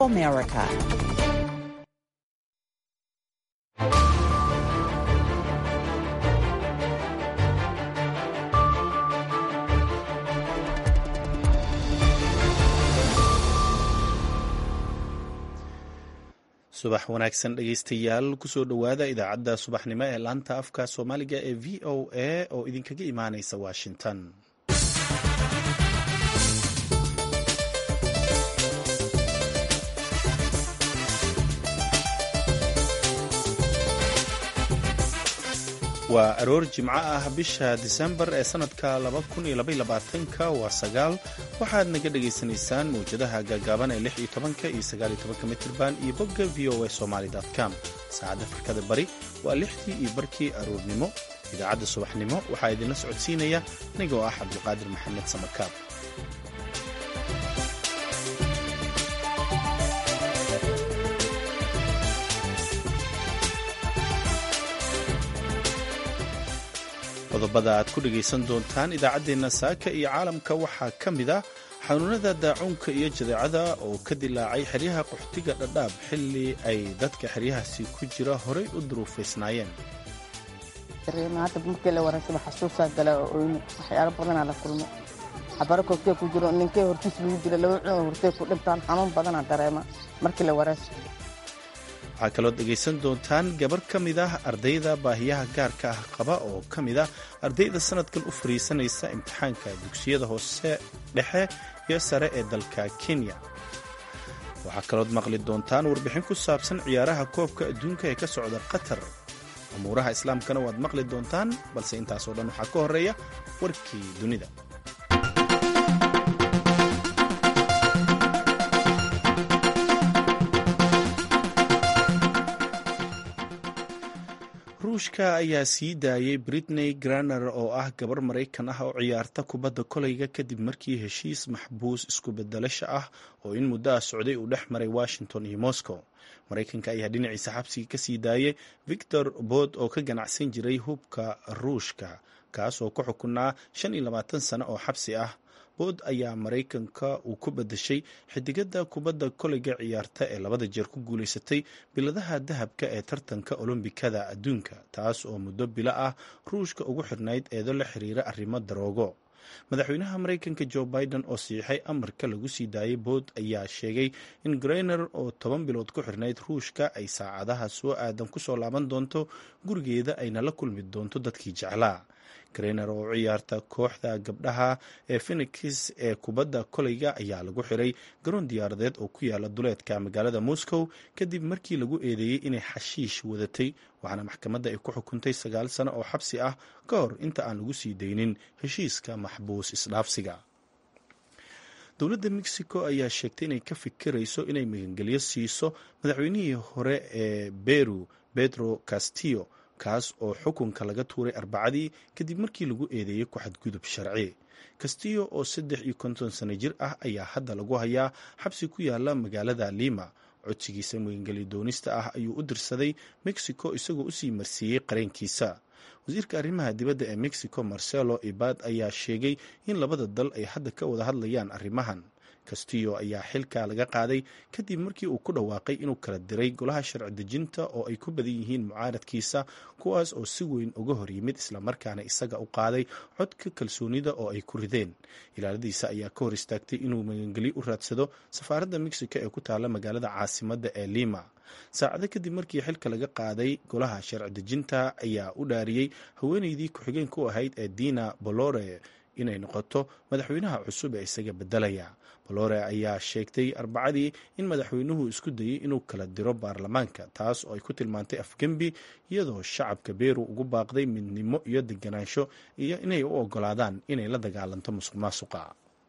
America. subax wanaagsan dhegaystayaal kusoo dhowaada idaacadda subaxnimo ee laanta afka soomaaliga ee v o a oo idinkaga imaanaysa washington waa aroor jimco ah bisha disembar ee sanadka ka waa sagaal waxaad naga dhagaysanaysaan mawjadaha gaagaaban ee iyo mitirban iyo bogga v o a somaly com saacadda afrikada bari waa lixdii iyo barkii aroornimo idaacadda subaxnimo waxaa idinla socodsiinaya anigoo ah cabdulqaadir maxamed samakaab qodobada aad ku dhegaysan doontaan idaacaddeenna saaka iyo caalamka waxaa ka mid ah xanuunada daacuunka iyo jadeecada oo ka dilaacay xeryaha qaxootiga dhadhaab xilli ay dadka xeryahaasi ku jira horay u duruufaysnaayeen hadda markii la waraysaba xasuusaa gala oo waxyaalo badanaa la kulmo xabaro koogtee ku jiro ninkay hortiis lagu dila laba cunoo hortee ku dhintaan xanuun badanaa dareema markii la warayso waxaa kaloo dhegaysan doontaan gabar ka mid ah ardayda baahiyaha gaarka ah qaba oo ka mid ah ardayda sanadkan u fariisanaysa imtixaanka dugsiyada hoose dhexe iyo sare ee dalka kenya waxaa kalood maqli doontaan warbixin ku saabsan ciyaaraha koobka adduunka ee ka socda qatar amuuraha islaamkana waad maqli doontaan balse intaasoo dhan waxaa ka horeeya warkii dunida ruushka ayaa sii daayay britney graner oo ah gabar maraykan ah oo ciyaarta kubadda kolayga kadib markii heshiis maxbuus isku bedelasha ah oo in muddo ah socday uu dhex maray washington iyo moscow maraykanka ayaa dhinaciisa xabsiga ka sii daayay victor bod oo ka ganacsan jiray hubka ruushka kaas oo ku xukunaa shan iyo labaatan sano oo xabsi ah bood ayaa maraykanka uu ku badashay xidigada kubadda kolayga ciyaarta ee labada jeer ku guulaysatay biladaha dahabka ee tartanka olombikada adduunka taas oo muddo bilo ah ruushka ugu xirnayd eedo la xiriira arrimo daroogo madaxweynaha maraykanka jo biden oo siixay amarka lagu sii daayay bood ayaa sheegay in greiner oo toban bilood ku xirnayd ruushka ay saacadaha soo aadan kusoo laaban doonto gurigeeda ayna la kulmi doonto dadkii jeclaa greiner oo ciyaarta kooxda gabdhaha ee phenix ee kubadda kolayga ayaa lagu xiray garoon diyaaradeed oo ku yaala duleedka magaalada moscow kadib markii lagu eedeeyey inay xashiish wadatay waxaana maxkamadda ay ku xukuntay sagaal sano oo xabsi ah ka hor inta aan lagu sii daynin heshiiska maxbuus isdhaafsiga dowladda mexico ayaa sheegtay inay ka fikirayso inay magangelyo siiso madaxweynihii hore ee beru pedro castillo kaas oo xukunka laga tuuray arbacadii kadib markii lagu eedeeyey ku xadgudub sharci castillo oo saddex iyo konton sano jir ah ayaa hadda lagu hayaa xabsi ku yaala magaalada lima codsigiisa magangelyo doonista ah ayuu u dirsaday mexico isagoo usii marsiiyey qareenkiisa wasiirka arrimaha dibadda ee mexico marcelo ibad ayaa sheegay in labada dal ay hadda ka wada hadlayaan arrimahan castillo ayaa xilka laga qaaday kadib markii uu ku dhawaaqay inuu kala diray golaha sharci dejinta oo ay ku badan yihiin mucaaradkiisa kuwaas oo si weyn uga hor yimid islamarkaana isaga u qaaday codka kalsoonida oo ay ku rideen ilaaladiisa ayaa ka hor istaagtay inuu magangelyo u raadsado safaaradda mexico ee ku taala magaalada caasimadda ee lima saacado kadib markii xilka laga qaaday golaha sharci dejinta ayaa u dhaariyey haweeneydii ku-xigeen ku ahayd ee dina bolore inay noqoto madaxweynaha cusub ee isaga bedelaya bolore ayaa sheegtay arbacadii in madaxweynuhu isku dayey inuu kala diro baarlamaanka taas oo ay ku tilmaantay afgembi iyadoo shacabka beru ugu baaqday midnimo iyo deganaansho iyo inay u ogolaadaan inay la dagaalanto musuq maasuqa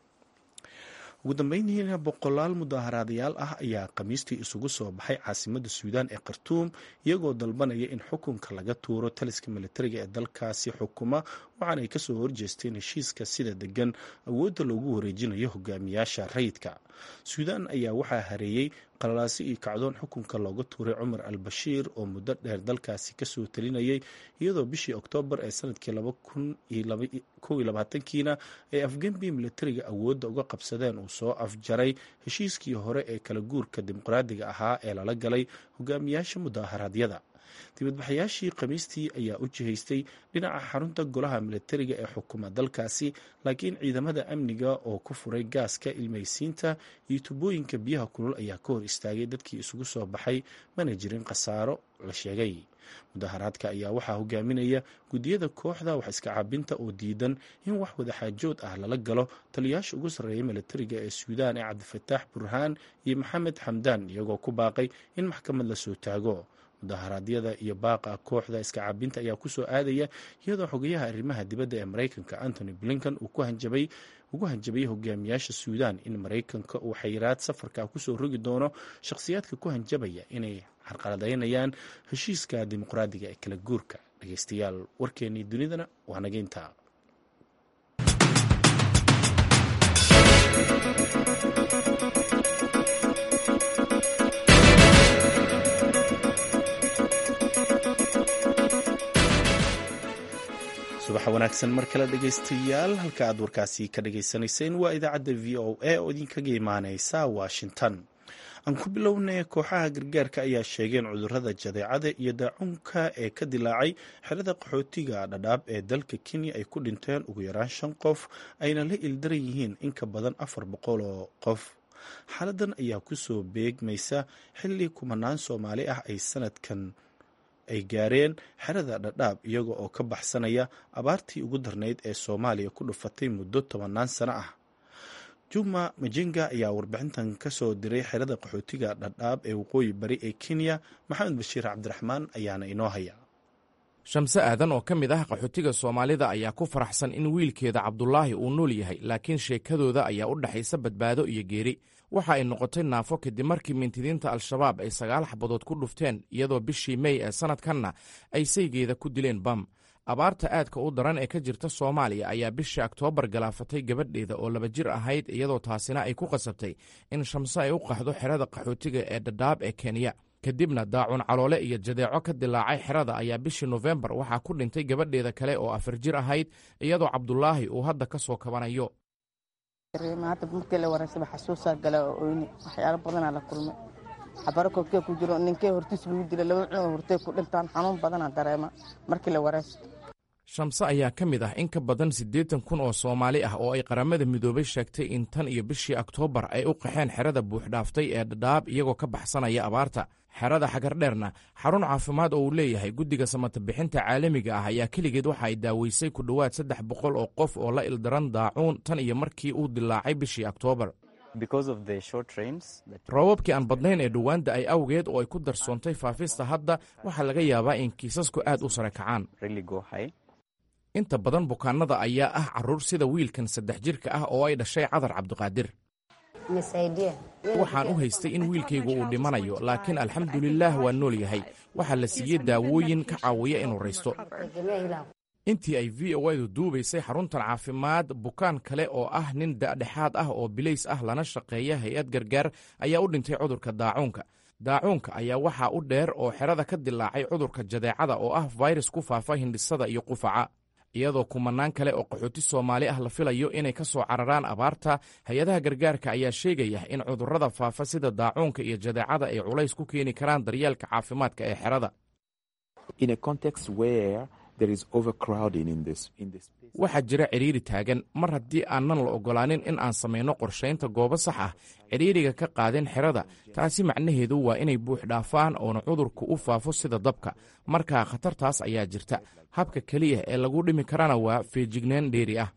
ugu dambeyntiina boqolaal mudaaharaadayaal ah ayaa khamiistii isugu soo baxay caasimadda suudaan ee khartuum iyagoo dalbanaya in xukunka laga tuuro taliska militariga ee dalkaasi xukuma waxaana ay kasoo horjeesteen heshiiska sida degan awoodda loogu wareejinayo hogaamiyaasha rayidka suudaan ayaa waxaa hareeyey qalalaasi iyo kacdoon xukunka looga tuuray cumar al bashiir oo muddo dheer dalkaasi kasoo talinayay iyadoo bishii oktoobar ee sanadkii kiina ay afgembi militariga awoodda uga qabsadeen uu soo afjaray heshiiskii hore ee kala guurka dimuqraadiga ahaa ee lala galay hogaamiyaasha mudaharaadyada dibadbaxayaashii khamiistii ayaa u jihaystay dhinaca xarunta golaha militariga ee xukuma dalkaasi laakiin ciidamada amniga oo ku furay gaaska ilmaysiinta iyo tubooyinka biyaha kulul ayaa ka hor istaagay dadkii isugu soo baxay mana jirin khasaaro la sheegay mudaharaadka ayaa waxaa hogaaminaya guddiyada kooxda wax iska cabinta oo diidan in wax wadaxaajood ah lala galo taliyaasha ugu sarreeya militariga ee suudaan ee cabdifataax burhaan iyo maxamed xamdaan iyagoo ku baaqay in maxkamad la soo taago mudaharaadyada iyo baaqa kooxda iska cabinta ayaa kusoo aadaya iyadoo xogayaha arrimaha dibadda ee maraykanka antony blinkan uu ugu hanjabay hogaamiyaasha suudaan in maraykanka uu xayiraad safarka kusoo rogi doono shakhsiyaadka ku hanjabaya inay carqaladaynayaan heshiiska dimuqraadiga ee kala guurka dhegeystayaal warkeennii dunidana waa nageynta subax wanaagsan mar kale dhegaystayaal halka aad warkaasi ka dhagaysanayseen waa idaacadda v o a oo idinkaga imaaneysa washington aan ku bilownay kooxaha gargaarka ayaa sheegeen cudurada jadeecada iyo daacunka ee ka dilaacay xerada qaxootiga dhadhaab ee dalka kenya ay ku dhinteen ugu yaraan shan qof ayna la ildaran yihiin in ka badan afar boqol oo qof xaaladan ayaa kusoo beegmaysa xilli kumanaan soomaali ah ay sanadkan ay gaareen xerada dhadhaab iyaga oo ka baxsanaya abaartii ugu darnayd ee soomaaliya ku dhufatay muddo tobannaan sano ah juma majenga ayaa warbixintan ka soo diray xerada qaxootiga dhadhaab ee waqooyi bari ee kenya maxamed bashiir cabdiraxmaan ayaana inoo haya shamse aadan oo ka mid ah qaxootiga soomaalida ayaa ku faraxsan in wiilkeeda cabdulaahi uu nool yahay laakiin sheekadooda ayaa u dhexaysa badbaado iyo geeri waxa ay noqotay naafo kadib markii mintidiinta al-shabaab ay sagaal xabadood ku dhufteen iyadoo bishii mey ee sannadkanna ay saygeeda ku dileen bam abaarta aadka u daran ee ka jirta soomaaliya ayaa bishii oktoobar galaafatay gabadheeda oo laba jir ahayd iyadoo taasina ay ku qasabtay in shamse ay u qaxdo xerada qaxootiga ee dhadhaab ee kenya kadibna daacun caloole iyo jadeeco ka dilaacay xerada ayaa bishii nofembar waxaa ku dhintay gabadheeda kale oo afar jir ahayd iyadoo cabdulaahi uu hadda ka soo kabanayo hadda markii la waraysaba xasuusaa gala oo oyni waxyaalo badanaa la kulmay xabaro koobkee ku jiro ninkee hortiis lagu dila laba cunoo hortee ku dhintaan xanuun badanaa dareema markii la waraysto shamse ayaa ka mid ah in ka badan siddeetan kun oo soomaali ah oo ay qaramada midoobay sheegtay in tan iyo bishii oktoobar ay u qaxeen xerada buuxdhaaftay ee dhadhaab iyagoo ka baxsanaya abaarta xerada xagardheerna xarun caafimaad oo uu leeyahay guddiga samata bixinta caalamiga ah ayaa keligeed waxa ay daaweysay ku dhowaad saddex boqol oo qof oo la ildaran daacuun tan iyo markii uu dilaacay bishii oktoobar roobabkii aan badnayn ee dhowaanda ay awgeed oo ay ku darsoontay faafista hadda waxaa laga yaabaa in kiisasku aad u sare kacaan inta badan bukaanada ayaa ah carruur sida wiilkan saddex jirka ah oo ay dhashay cadar cabdiqaadir waxaan u haystay in wiilkaygu uu dhimanayo laakiin alxamdulilaah waa nool yahay waxaa la siiyey daawooyin ka caawiya inuu raysto intii ay v o edu duubaysay xaruntan caafimaad bukaan kale oo ah nin dadhexaad ah oo bilays ah lana shaqeeya hay-ad gargaar ayaa u dhintay cudurka daacuunka daacuunka ayaa waxaa u dheer oo xerada ka dilaacay cudurka jadeecada oo ah fayrus ku faafa hindhisada iyo qufaca iyadoo kumanaan kale oo qaxooti soomaali ah la filayo inay ka soo cararaan abaarta hay-adaha gargaarka ayaa sheegaya in cudurrada faafa sida daacuunka iyo jadeecada ay culays ku keeni karaan daryeelka caafimaadka ee xerada waxaa jira cidhiiri taagan mar haddii aanan la oggolaanin in aan samayno qorshaynta goobo sax ah cidhiiriga ka qaadin xerada taasi macnaheedu waa inay buux dhaafaan oona cudurku u faafo sida dabka markaa khatartaas ayaa jirta habka keliya ee lagu dhimi karana waa feejignaan dheeri ah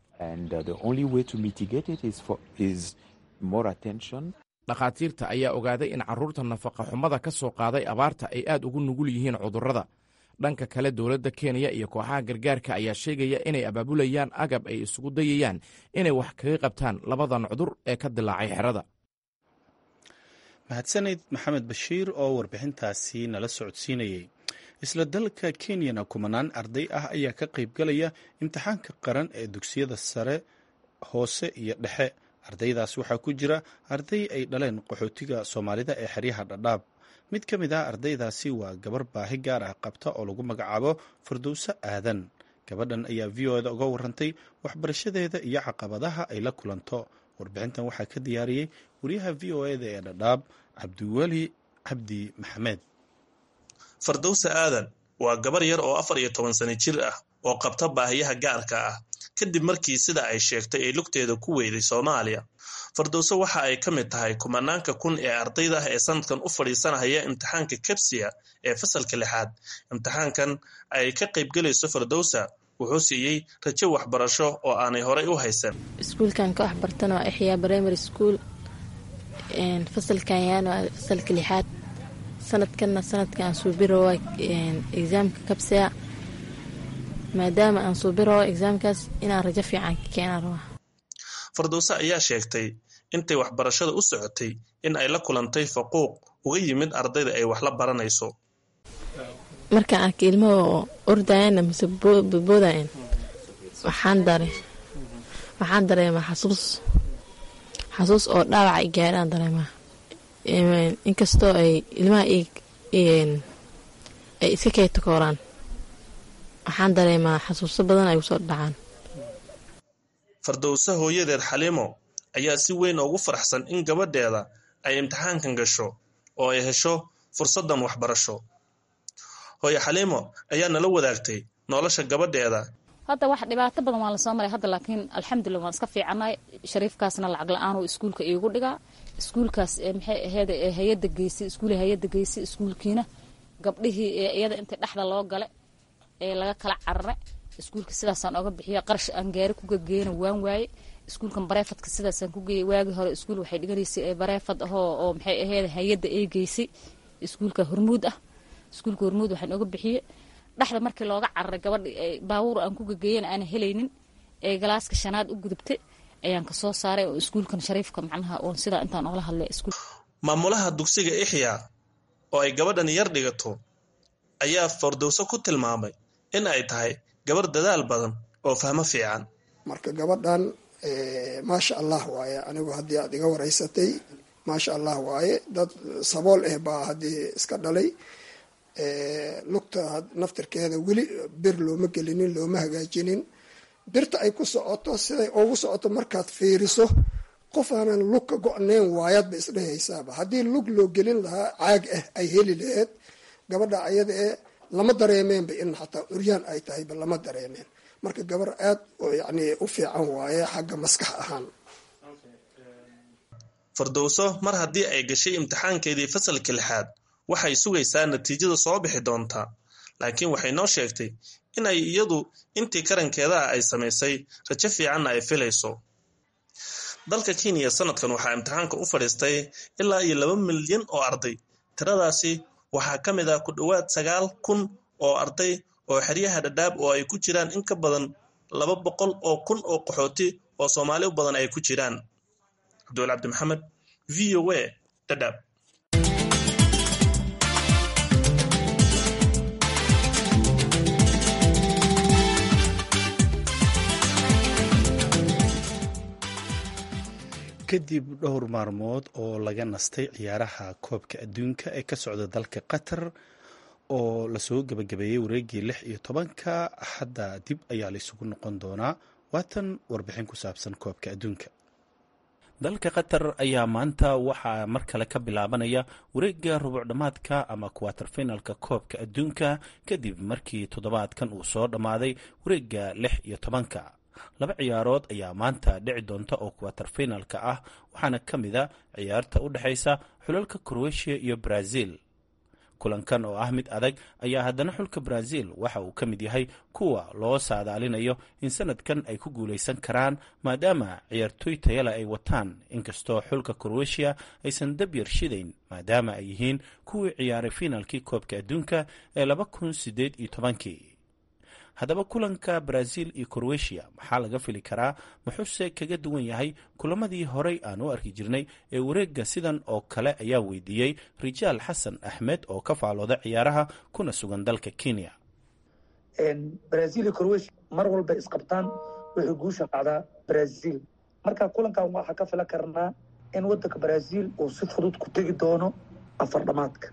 dhakhaatiirta ayaa ogaaday in carruurta nafaqa xumada ka soo qaaday abaarta ay aad ugu nugul yihiin cudurrada dhanka kale dowladda kenya iyo kooxaha gargaarka ayaa sheegaya inay abaabulayaan agab ay isugu dayayaan inay wax kaga qabtaan labadan cudur ee ka dilaacay xerada mahadsaned maxamed bashiir oo warbixintaasi nala socodsiinayey isla dalka kenyana kumanaan arday ah ayaa ka qaybgalaya imtixaanka qaran ee dugsiyada sare hoose iyo dhexe ardaydaas waxaa ku jira arday ay dhaleen qaxootiga soomaalida ee xeryaha dhadhaab mid ka mid ah ardaydaasi waa gabar baahi gaar ah qabta oo lagu magacaabo fardowso aadan gabadhan ayaa v o eda uga warantay waxbarashadeeda iyo caqabadaha ay la kulanto warbixintan waxaa ka diyaariyey wariyaha v o eda ee dhadhaab cabdiweli cabdi maxamed fardowse aadan waa gabar yar oo afar iyo toban sano jir ah oo qabta baahiyaha gaarka ah kadib markii sida ay sheegtay ay lugteeda ku weyday soomaaliya fardowse waxa ay ka mid tahay kumanaanka kun ee ardayda ah ee sanadkan u fadhiisanaya imtixaanka kebsiya ee fasalka lixaad imtixaankan ay ka qaybgelayso fardowsa wuxuu siiyey rajo waxbarasho oo aanay horay u haysan iskuulkan ka waxbartana waa ixyaa primary school fasalkan yaana waa fasalka lixaad sanadkanna sanadka aan suubiro waa exaamka kabsiya maadaama aan suubiro exaamkaas inaan rajo fiican ka keenaan rabaa fardowse ayaa sheegtay intay waxbarashada u socotay in ay la kulantay faquuq uga yimid ardayda ay wax la baranayso markaan arkay ilmahoo ordayana mise bodboodayan waxaan dare waxaan dareemaa xasuus xasuus oo dhaawac ay gaadhaan dareemaa inkastoo ay ilmaha ay iska keetakooraan waxaan dareemaa xasuuso badan ay usoo dhacaan fardowse hooyadeed xaliimo ayaa si weyn ugu faraxsan in gabadheeda ay imtixaankan gasho oo ay hesho fursaddan waxbarasho hooye xaliimo ayaa nala wadaagtay nolosha gabadheeda hadda wax dhibaato badan waan lasoo maray hadda laakiin alxamdulilah waan iska fiicanahay shariifkaasna lacag la-aan uu iskuulka iigu dhigaa iskuulkaas maxay aheyd hay-adda geysay iskuula hay-adda geysay iskuulkiina gabdhihii iyada intii dhexda loo gale ee laga kala carare iskuulka sidaasaan oga bixiya qarash aan gaari kugageena waan waaye iskuulkan bareefadka sidaasaan ku geeyay waagii hore iskuul waxay dhiganaysay bareefad ahoo oo maxay aheyd hay-adda ee geysay iskuulka hormuud ah iskuulka hormuud waxaan oga bixiyey dhexda markii looga cararay gabadha baabuur aan ku gageeyana aana helaynin ee galaaska shanaad u gudubtay ayaan kasoo saaray oo iskuulkan shariifka macnaha oon sidaa intaan oola hadlay iskuul maamulaha dugsiga ixyaa oo ay gabadhan yar dhigato ayaa fardowso ku tilmaamay in ay tahay gabar dadaal badan oo fahmo fiican marka gabadhan maasha allah waaye anigu haddii aad iga waraysatay maasha allah waaye dad sabool ah baa haddii iska dhalay lugta naftirkeeda weli bir looma gelinin looma hagaajinin birta ay ku socoto siday ugu socoto markaad fiiriso qof aanan lug ka go-nayn waayaad ba isdhehaysaaba haddii lug loo gelin lahaa caag ah ay heli laheed gabadha ayada ee lama dareemeenba in xataa uryaan ay tahayba lama dareemeen marka gabar aad yani u fiican waaye xagga maskax ahaan fardowso mar haddii ay gashay imtixaankeedii fasalka lixaad waxay sugaysaa natiijada soo bixi doontaa laakiin waxay noo sheegtay in ay iyadu intii karankeeda ah ay samaysay rajo fiicanna ay filayso dalka kenya sanadkan waxaa imtixaanka u fadhiistay ilaa iyo laba milyan oo arday tiradaasi waxaa ka mid ah ku dhowaad sagaal kun oo arday oo xeryaha dhadhaab oo ay ku jiraan in ka badan laba boqol oo kun oo qaxooti oo soomaali u badan ay ku jiraan cabdiwal cabdi maxamed v o a dhadhaab kadib dhowr maalmood oo laga nastay ciyaaraha koobka adduunka ee ka socda dalka qatar oo lasoo gebagabeeyey wareegii lix iyo tobanka hadda dib ayaa la isugu noqon doonaa waatan warbixin ku saabsan koobka adduunka dalka qatar ayaa maanta waxaa mar kale ka bilaabanaya wareegga rubucdhammaadka ama kuwaterfinalka koobka adduunka kadib markii toddobaadkan uu soo dhammaaday wareegga lix iyo tobanka laba ciyaarood ayaa maanta dhici doonta oo kuwaterfinalka ah waxaana ka mid a ciyaarta u dhexaysa xulalka kroatiya iyo brazil kulankan oo ah mid adag ayaa haddana xulka brazil waxa uu ka mid yahay kuwa loo saadaalinayo in sanadkan ay ku guulaysan karaan maadaama ciyaartooy tayale ay wataan inkastoo xulka kroatiya aysan dab yar shidayn maadaama ay yihiin kuwii ciyaaray finaalkii koobka adduunka ee laba kun sideed iyo tobankii haddaba kulanka brazil iyo croatia maxaa laga fili karaa muxuuse kaga duwan yahay kulamadii horey aan u arki jirnay ee wareegga sidan oo kale ayaa weydiiyey rijaal xasan axmed oo ka faalooda ciyaaraha kuna sugan dalka kenya brazil iyo croatia mar walba isqabtaan waxay guusha qacdaa brazil marka kulankan waxaa ka filan karnaa in wadanka brazil uu si fudud ku tegi doono afar dhamaadka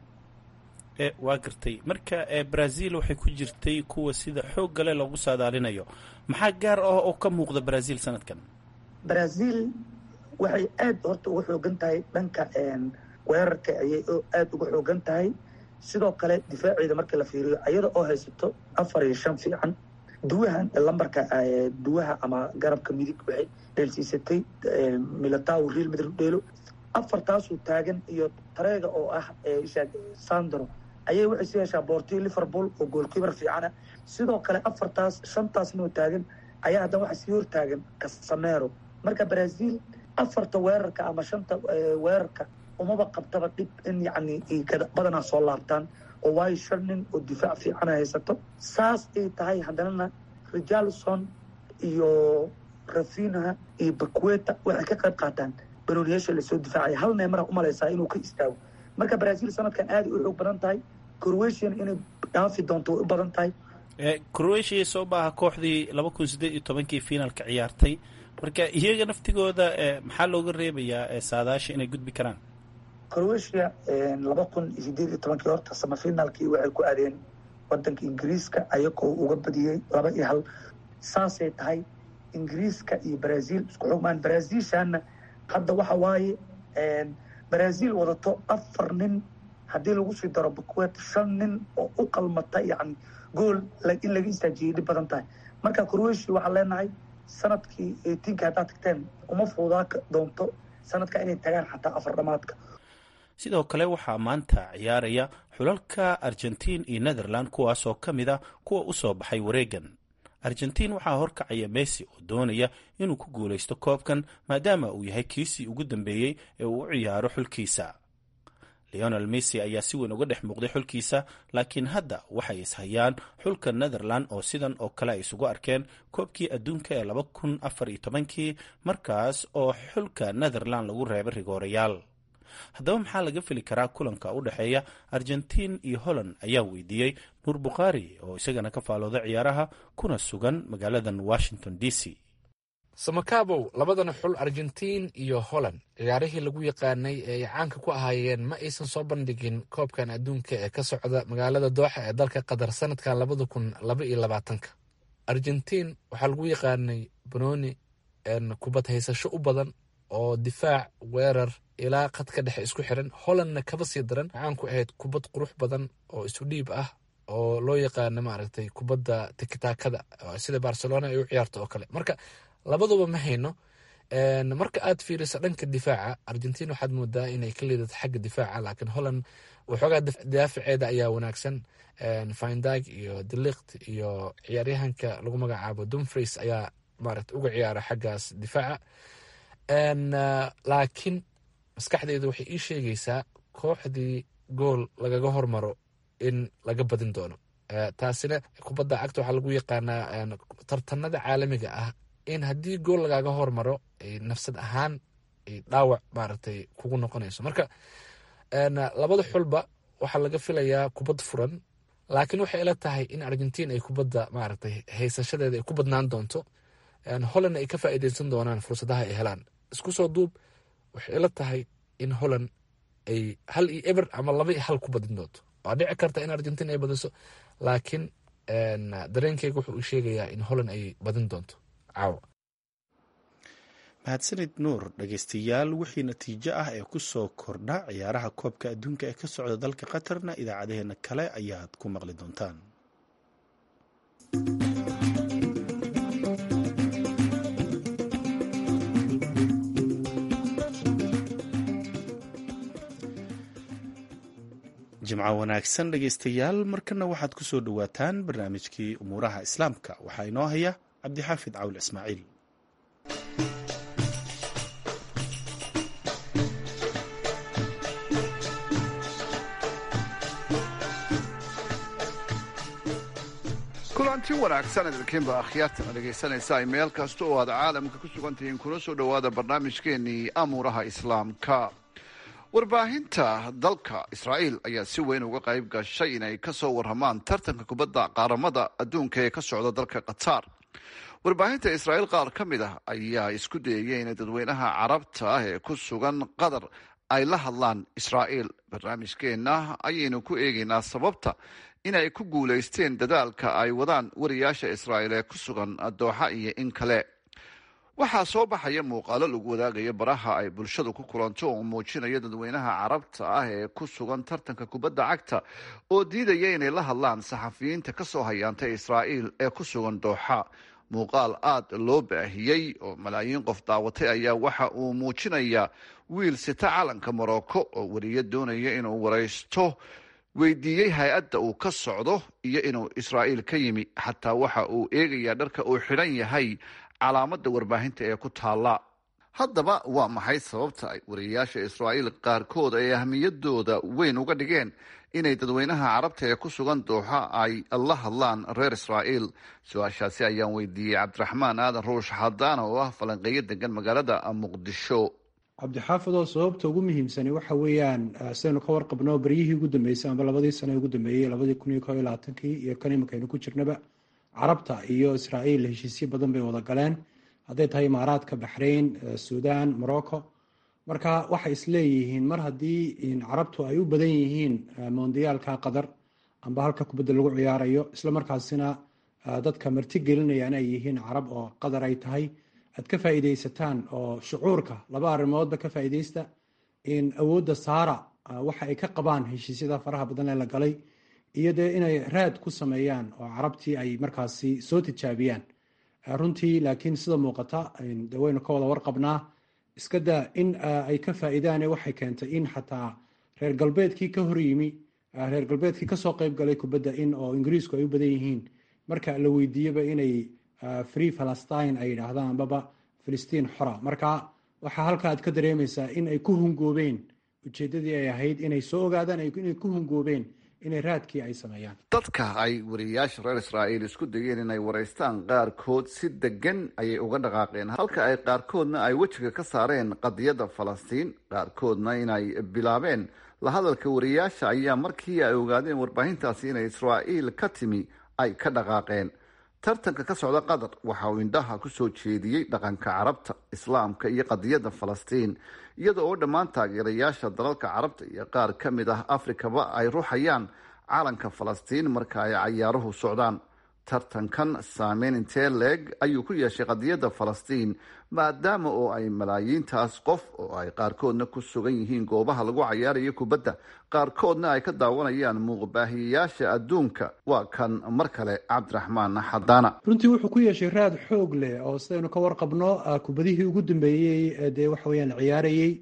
waa gartay marka brazil waxay ku jirtay kuwa sida xoog gale loogu saadaalinayo maxaa gaar ah oo ka muuqda brazil sanadkan brazil waxay aad horta uga xoogan tahay dhanka weerarka ayay aad uga xoogan tahay sidoo kale difaaceeda marka la fiiriyo ayada oo haysato afar iyo shan fiican duwaha lambarka duwaha ama garabka midig waxay dheelsiisatay milataw real madrid dheelo afartaasuu taagan iyo tareega oo ah sandro ayay waxay sii heshaa boortiyo liverpool oo goolkiibar fiicana sidoo kale afartaas shantaasnoo taagan ayaa haddana waxaa sii hortaagan casamero marka brazil afarta weerarka ama shanta weerarka umaba qabtaba dhib in yacni badanaa soo laabtaan oo waayo shan nin oo difaac fiicana haysato saas ay tahay haddanana richarlison iyo rafinha iyo bakweta waxay ka qayb qaataan banooniyaasha lasoo difaacaya hal neemara umalaysaa inuu ka istaago marka brazil sanadkan aada u xoog badan tahay croatian inay dhaafi doonto way u badan tahay croatia soo maaha kooxdii laba kun siddeed iyo tobankii finalka ciyaartay marka iyaga naftigooda maxaa looga reebayaa saadaasha inay gudbi karaan croatia laba kun iyo sideed iyo tobankii horta samafinaalkii waxay ku aadeen wadanka ingiriiska ayagoo uga badiyey laba iyo hal saasay tahay ingiriiska iyo brazil isku xogmaan brazilshana hadda waxa waaye brazil wadato afar nin haddii lagu sii daro bakwet shan nin oo u qalmata yani gool in laga istaajiyay dhib badan tahay marka croatia waxaan leenahay sanadkii eightiinka haddaad tagteen uma fuudaa doonto sanadka inay tagaan xataa afar dhamaadka sidoo kale waxaa maanta ciyaaraya xulalka argentiin iyo netherland kuwaasoo ka mid a kuwa u soo baxay wareegan argentiin waxaa horkacaya messi oo doonaya inuu ku guulaysto koobkan maadaama uu yahay kiisii ugu dambeeyey ee uu u ciyaaro xulkiisa leonel messi ayaa si weyn uga dhex muuqday xulkiisa laakiin hadda waxay ishayaan xulka netherland oo sidan oo kale ay isugu arkeen koobkii adduunka ee laba kun afar iyo tobankii markaas oo xulka netherland lagu reebay rigoorayaal haddaba maxaa laga fili karaa kulanka u dhexeeya argentiin iyo holland ayaa weydiiyey nuur bukhaari oo isagana ka faalooda ciyaaraha kuna sugan magaaladan washington d c samakabow labadana xul argentiin iyo holland ciyaarihii lagu yaqaanay ee ay caanka ku ahaayeen ma aysan soo bandhigin koobkan adduunka ee ka socda magaalada dooxa ee dalka qatar sanadkan labada kun laba iyo labaatanka argentiin waxaa lagu yaqaanay banooni kubad haysasho u badan oo difaac weerar ilaa khadka dhexe isku xiran hollandna kaba sii daran waxaan ku ahayd kubad qurux badan oo isu dhiib ah oo loo yaqaano maaragtay kubadda tikitaakada sida barcelona ay u ciyaarto oo kale marka labaduba ma hayno marka aad fiiriso dhanka difaaca argentin waxaad moodaa inay ka liidato xagga difaaca laakiin holland waxoogaa daafaceeda ayaa wanaagsan findag iyo delikt iyo ciyaaryahanka lagu magacaabo dumfries ayaa maarata uga ciyaara xaggaas difaaca laakiin maskaxdeyda waxay ii sheegaysaa kooxdii gool lagaga hormaro in laga badin doono taasina kubadda cagta waxaa lagu yaqaanaa tartanada caalamiga ah in haddii gool lagaga hormaro nafsad ahaan dhaawac maaragtay kugu noqonayso marka labada xulba waxaa laga filayaa kubad furan laakiin waxay ila tahay in argentin ay kubadda maaragtay haysashadeeda ay ku badnaan doonto holland ay ka faa'iideysan doonaan fursadaha ay helaan isku soo duub waxay ila tahay in holland ay hal iyo eber ama laba iyo hal ku badin doonto waa dhici karta in argentin ay badiso laakiin dareenkeyga wuxuu u sheegayaa in holland ay badin doonto caawa mahadsanid nuur dhegeystayaal wixii natiijo ah ee ku soo kordha ciyaaraha koobka adduunka ee ka socda dalka qatarna idaacadaheena kale ayaad ku maqli doontaan jimco wanaagsan dhegeystayaal markana waxaad ku soo dhowaataan barnaamijkii umuuraha islaamka waxaa inoo haya cabdixaafid cawl ismaaciil kulan kulanti wanaagsan idinkiinba akhyaartana dhegaysanaysa ay meel kasta oo aad caalamka ku sugan tihiin kuna soo dhowaada barnaamijkeenii amuuraha islaamka warbaahinta dalka israa'iil ayaa si weyn uga qayb gashay inay ka soo warramaan tartanka kubadda qaaramada adduunka ee ka socda dalka qatar warbaahinta israa'iil qaar ka mid ah ayaa isku dayaya inay dadweynaha carabta ah ee ku sugan qatar ay la hadlaan israa'iil barnaamijkeenna ayaynu ku eegaynaa sababta inay ku guulaysteen dadaalka ay wadaan wariyaasha israa'iil ee ku sugan dooxa iyo in kale waxaa soo baxaya muuqaalo lagu wadaagaya baraha ay bulshadu ku kulanto oo muujinaya dadweynaha carabta ah ee ku sugan tartanka kubadda cagta oo diidaya inay la hadlaan saxafiyiinta ka soo hayaantay israa'iil ee ku sugan dooxa muuqaal aada loo baahiyey oo malaayiin qof daawatay ayaa waxa uu muujinayaa wiil sita calanka morocco oo wariyo doonaya inuu waraysto weydiiyey hay-adda uu ka socdo iyo inuu israa'iil ka yimi xataa waxa uu eegayaa dharka uu xidhan yahay calaamadda warbaahinta ee ku taalla haddaba waa maxay sababta ay wariyayaasha israa'iil qaarkood ay ahmiyadooda weyn uga dhigeen inay dadweynaha carabta ee ku sugan dooxa ay la hadlaan reer israa'iil su-aashaasi ayaan weydiiyey cabdiraxmaan aadan ruush xadaana oo ah falanqeeyo degan magaalada muqdisho cabdixaafidoo sababta ugu muhiimsani waxa weeyaan sidaynu ka warqabno beryihii ugu dambeysay amba labadii sane ugu dambeeyey labadii kun iyo ko iyo labaatankii iyo kan imankaynu ku jirnaba carabta iyo israa'iil heshiisyo badan bay wada galeen hadday tahay imaaraadka baxrayn suudan morocco marka waxay isleeyihiin mar haddii carabtu ay u badan yihiin mondiyaalka qatar amba halka kubadda lagu ciyaarayo isla markaasina dadka marti gelinayaan ay yihiin carab oo qatar ay tahay aad ka faa'iidaysataan oo shucuurka laba arrimoodba ka faa'iidaysta in awoodda saara waxa ay ka qabaan heshiisyada faraha badan ee la galay iyo dee inay raad ku sameeyaan oo carabtii ay markaasi soo tijaabiyaan runtii laakiin sida muuqata de waynu ka wada warqabnaa iska daa in ay ka faa'iidaane waxay keentay in xataa reer galbeedkii ka hor yimi reer galbeedkii kasoo qeyb galay kubadda in oo ingiriisku ay u badan yihiin marka la weydiiyaba inay free palestine ay yidhaahdaan ambaba filistiin xora marka waxaa halka aad ka dareemaysaa in ay ku hungoobeen ujeeddadii ay ahayd inay soo ogaadaan inay ku hungoobeen inay raadkii ay sameeyaan dadka ay wariyayaasha reer israa'iil isku dayeen inay waraystaan qaarkood si degan ayay uga dhaqaaqeen halka ay qaarkoodna ay wejiga ka saareen qadiyadda falastiin qaarkoodna inay bilaabeen la hadalka wariyayaasha ayaa markii ay ogaadeen warbaahintaasi inay israa'iil ka timi ay ka dhaqaaqeen tartanka ka socda qatar waxa uu indhaha ku soo jeediyey dhaqanka carabta islaamka iyo qadiyadda falastiin iyada oo dhammaan taageerayaasha dalalka carabta iyo qaar ka mid ah afrikaba ay ruuxayaan calanka falastiin marka ay cayaaruhu socdaan tartankan saameyn intee leeg ayuu ku yeeshay qadiyadda falastiin maadaama oo ay malaayiintaas qof oo ay qaarkoodna ku sugan yihiin goobaha lagu cayaarayo kubadda qaarkoodna ay ka daawanayaan muuqbaahiyayaasha adduunka waa kan mar kale cabdiraxmaan xadaana runtii wuxuu ku yeeshay raad xoog leh oo sidaynu ka warqabno kubadihii ugu dambeeyey dee waxa weyaan ciyaarayey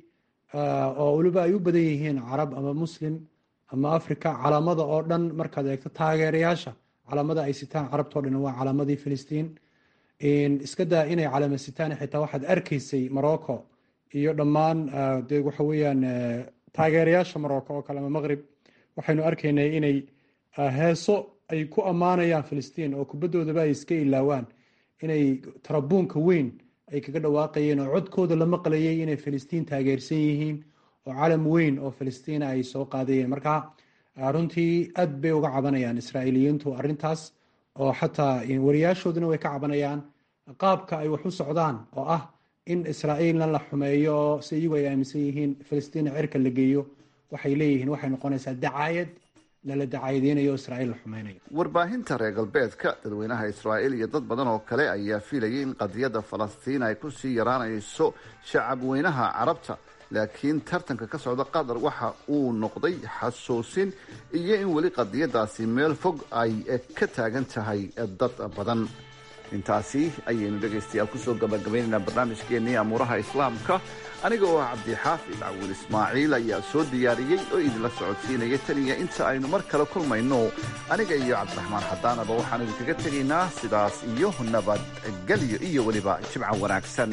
oo weliba ay u badan yihiin carab ama muslim ama africa calaamada oo dhan markaad eegto taageerayaasha calaamada ay sitaan carabtao dhan waa calaamadii filistiin iska daa inay calaama sitaan xitaa waxaad arkaysay morocco iyo dhammaan de waxa weeyaan taageerayaasha morocco oo kale ama maqrib waxaynu arkaynay inay heeso ay ku ammaanayaan filistiin oo kubaddoodaba ay iska ilaawaan inay tarabuunka weyn ay kaga dhawaaqayeen oo codkooda la maqlayay inay filistiin taageersan yihiin oo calam weyn oo filistiina ay soo qaadayeen marka runtii aad bay uga cabanayaan israa'iiliyiintu arrintaas oo xataa wariyaashooduna way ka cabanayaan qaabka ay wax u socdaan oo ah in israa'iilna la xumeeyo oo si iyagu ay aaminsan yihiin filistiina cirka la geeyo waxay leeyihiin waxay noqonaysaa dacaayad lala dacaayadeynayo israa'iil la xumeynayo warbaahinta reer galbeedka dadweynaha israa'iil iyo dad badan oo kale ayaa filayay in qadiyadda falastiin ay kusii yaraanayso shacab weynaha carabta laakiin tartanka ka socda qatar waxa uu noqday xasuusin iyo in weli qadiyadaasi meel fog ay ka taagan tahay dad badan intaasi ayaynu dhegaystayaal kusoo gabagabaynaynaa barnaamijkeennii amuuraha islaamka aniga oo ah cabdixaafid cawil ismaaciil ayaa soo diyaariyey oo idinla socodsiinaya tan iyo inta aynu mar kale kulmayno aniga iyo cabdiraxmaan xadaanaba waxaan idinkaga tegaynaa sidaas iyo nabadgelyo iyo weliba jimco wanaagsan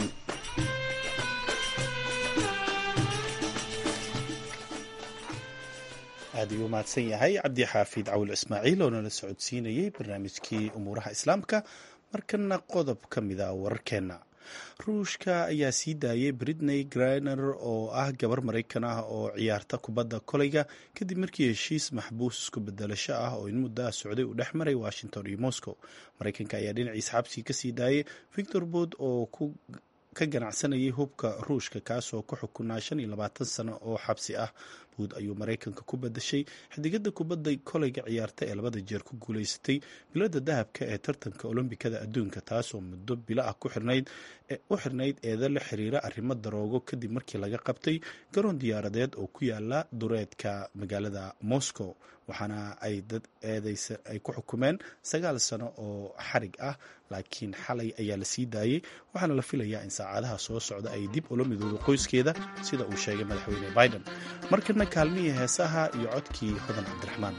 aad ayuu mahadsan yahay cabdi xaafid cawil ismaaciil oo nala socodsiinayey barnaamijkii umuuraha islaamka markana qodob ka mid a wararkeenna ruushka ayaa sii daayay britney griner oo ah gabar maraykan ah oo ciyaarta kubadda koleyga kadib markii heshiis maxbuus isku bedelasho ah oo in muddo ah socday uu dhex maray washington iyo moscow maraykanka ayaa dhinaciisa xabsi kasii daayay victor bood oo ku ka ganacsanayay hubka ruushka kaasoo ku xukunaa shan iyo labaatan sano oo xabsi ah buud ayuu maraykanka ku badashay xidigada kubadda koleyga ciyaarta ee labada jeer ku guuleysatay bilada dahabka ee tartanka olombikada adduunka taasoo muddo bilo ah u xirnayd eeda la xiriira arrimo daroogo kadib markii laga qabtay garoon diyaaradeed oo ku yaala dureedka magaalada moscow waxaana ay dad eedeysa ay ku xukumeen sagaal sano oo xarig ah laakiin xalay ayaa la sii daayey waxaana la filayaa in saacadaha soo socda ay dib ula midoodo qoyskeeda sida uu sheegay madaxweyne biden markana kaalmihii heesaha iyo codkii hodan cabdiraxmaan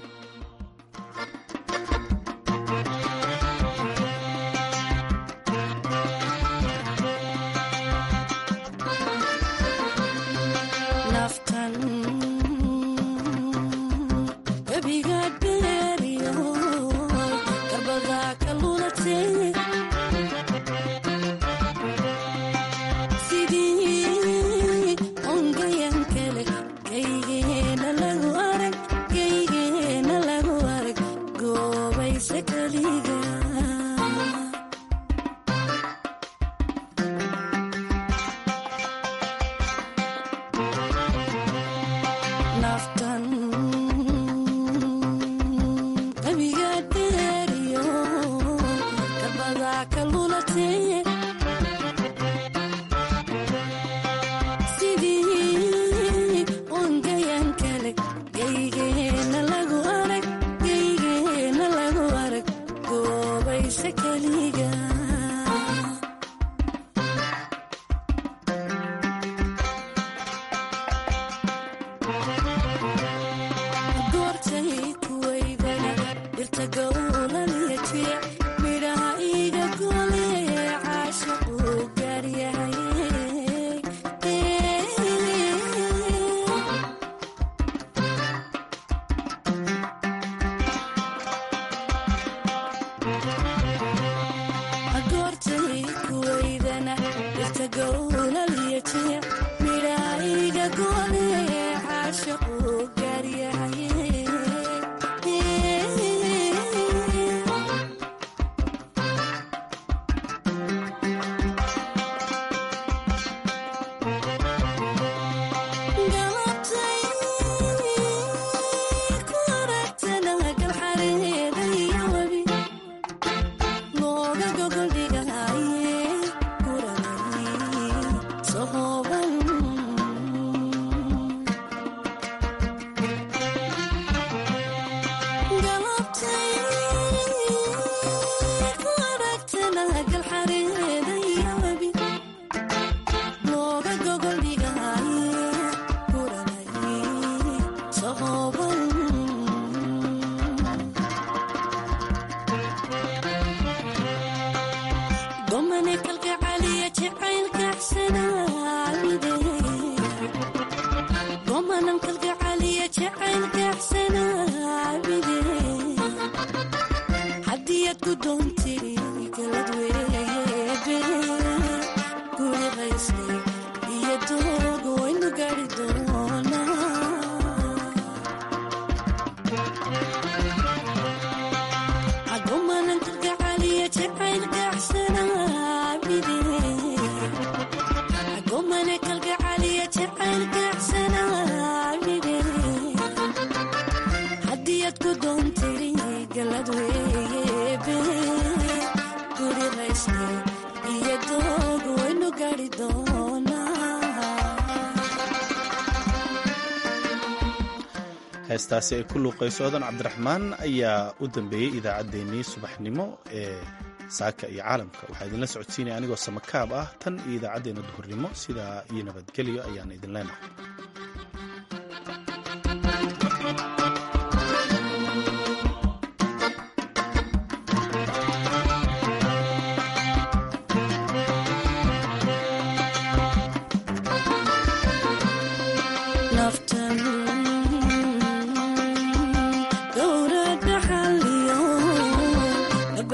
heestaasi ay ku luuqayso odan cabdiraxmaan ayaa u dambeeyey idaacaddeenii subaxnimo ee saaka iyo caalamka waxaa idinla socodsiinaya anigoo samakaab ah tan iyo idaacaddeenna duhurnimo sidaa iyo nabadgelyo ayaan idin leenahay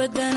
abadan